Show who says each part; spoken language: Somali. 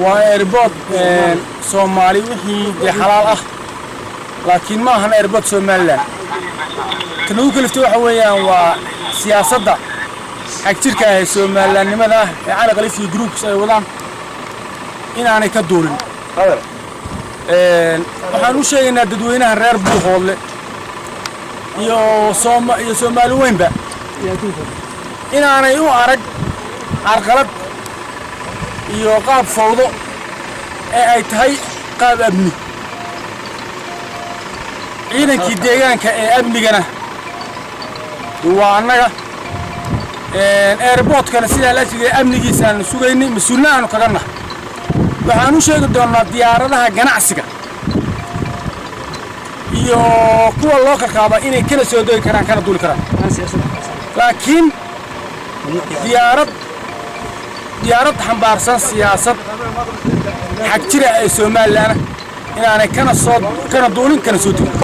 Speaker 1: waa airbood soomaali wixii dee xalaal ah laakiin ma ahan airbood somalilan tan ugu kaliftay waxa weeyaan waa siyaasadda xagjirka ah ee somalilaannimada ah ee cali kalif iyo groups ay wadaan inaanay ka duulin waxaan u sheegaynaa dadweynaha reer buuhoodle iyo sooma iyo soomaali weynba inaanay u arag carqalad iyo qaab fawdo ee ay tahay qaab amni ciidankii deegaanka ee amnigana waa annaga airboodkana sidaa la jigay amnigiisa aanu sugaynay mas-uulna aanu kaga nahay waxaan u sheegi doonnaa diyaaradaha ganacsiga iyo kuwa loo kalkaaba inay kana soo dogi karaan kana duuli karaan laakiin diyaarad diyaarad xambaarsan siyaasad xag jira ee somalilan inaanay kana soo kana duulin kana soo degin